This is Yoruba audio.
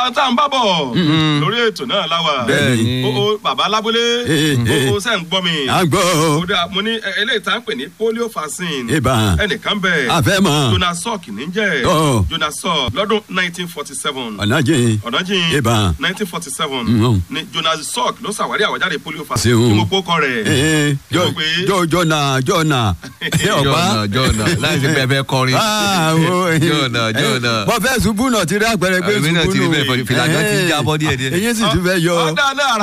tá à ń bá bọ̀ lórí ètò náà láwa Bẹ́ẹ̀ni. o o bàbá lábúlé Eh, eh. o o sẹ́ ń gbọ́ mi à ń gbọ́ o da mo ní ẹ- eléyìí tá à ń pè ní polio vaccine Ìbá. ẹnìkan bẹ̀ A fẹ́ mọ̀. Jonas Salk ní jẹ́ Ọ̀. Jonas Salk lọ́dún nineteen forty seven ọ̀nàjì ọ̀nàjìn Ìbá. nineteen forty seven Mm. ni Jonas Salk ló ṣàwárí àwọ̀jáde polio vaccine Ṣeun. tí mo kó kọ rẹ̀ jọ Mo pé- jọ jọna jọna ṣé ọba jọ̀nà jọ̀nà láì sí pé ẹ fẹ́ kọrin. jọ̀nà jọ̀nà. mo fẹ́ ṣubú náà ti rí àpẹẹrẹ pé Èmi náà ṣubú ti rí nù bẹ́ẹ̀, fìlà náà ti ń jábọ́ díẹ̀díẹ̀. eyín sì tún fẹ́ yọ. ọ̀dà náà